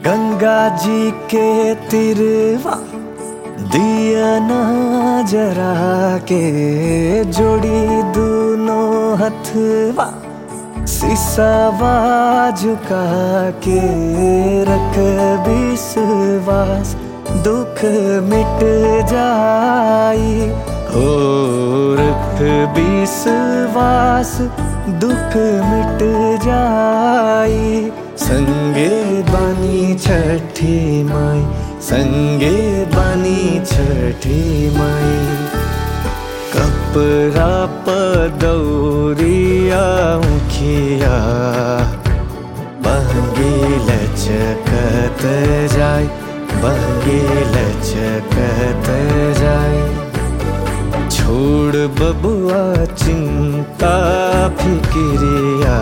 गंगा जी के तिरवा दिया ना जरा के जोड़ी दोनों हथवा सिसावा झुका के रख विश्वास दुख मिट जाई हो रख विश्वास दुख मिट जाई संगे बानी छठी माई संगे बानी छठी माई कपड़ा पदौरिया मुखिया बहगे लचकत जाय बहगे लचकत जाय छोड़ बबुआ चिंता फिक्रिया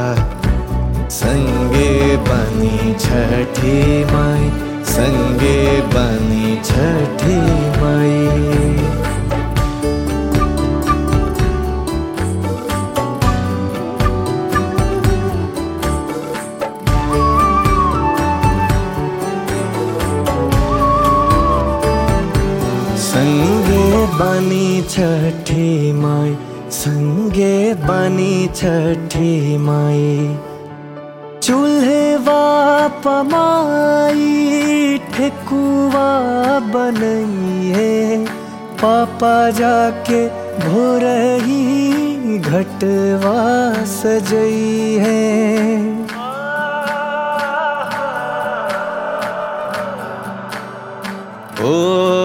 संगे बनी छठी माई संगे बनी छठी माई संगे बनी छठी माई संगे बनी छठी माई चूल्हे पमाई ठेकुआ बनइए पापा जाके भोरही घटवा सजई है ओ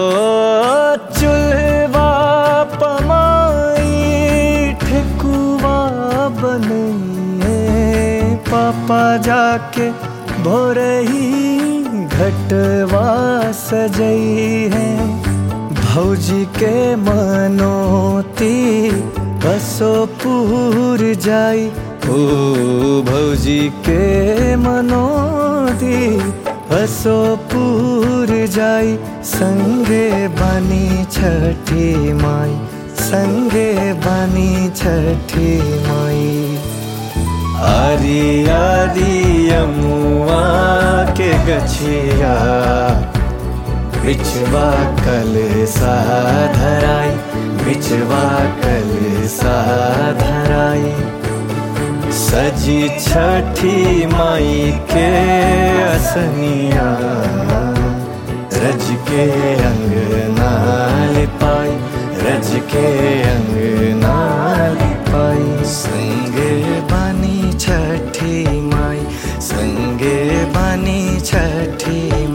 चूल्हा पमाई ठेकुआ बनइए पापा जाके भोरही घटवा सजई है भौजी के मनोती बसो पूर जाई ओ भौजी के मनोती बसो पूर जाई संगे बनी छठी माई संगे बनी छठी माई आरी आरी यमुआ के गछिया बिछवा कल साधराई बिछवा कल साधराई सजी छठी माई के असनिया रज के अंगना पाई रज के अंगना पाई संगे बानी छठी माई संगे बानी छठी